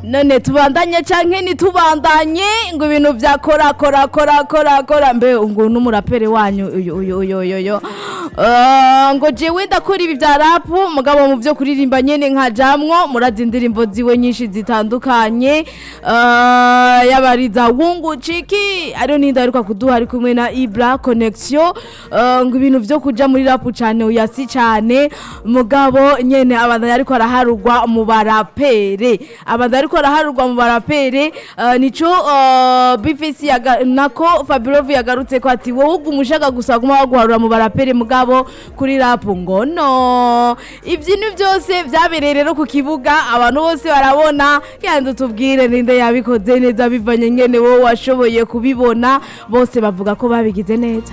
none tubandanye canke ntitubandanye ngo ibintu vya kora kora kora kora kora mbe ngo n'umurapere wanyu uyu uyu uyu uyu uyu Ah, ngo jewe ndakora ibi vya rapu mugabo mu vyo kuririmba nyene nkajamwo murazi indirimbo ziwe nyinshi zitandukanye Ah, yaba ari za wungu ciki ariyo ninda aheruka kuduha ari kumwe na ibra connection Ah, ngo ibintu vyo kuja muri rapu cane uyasi cane mugabo nyene abandanya ariko araharugwa mu barapere abandanya ariko araharugwa mu barapere ah, nico ah, bifisi yaga- nako fabirovu yagarutse ko ati wowe ugumushaka gusa guma waguharura mu barapere mugabo kuri rapu ngo no ibyintu byose byabereye rero ku kibuga abantu bose barabona yandi tubwire ninde yabikoze neza bivanye nyene wowe washoboye kubibona bose bavuga ko babigize neza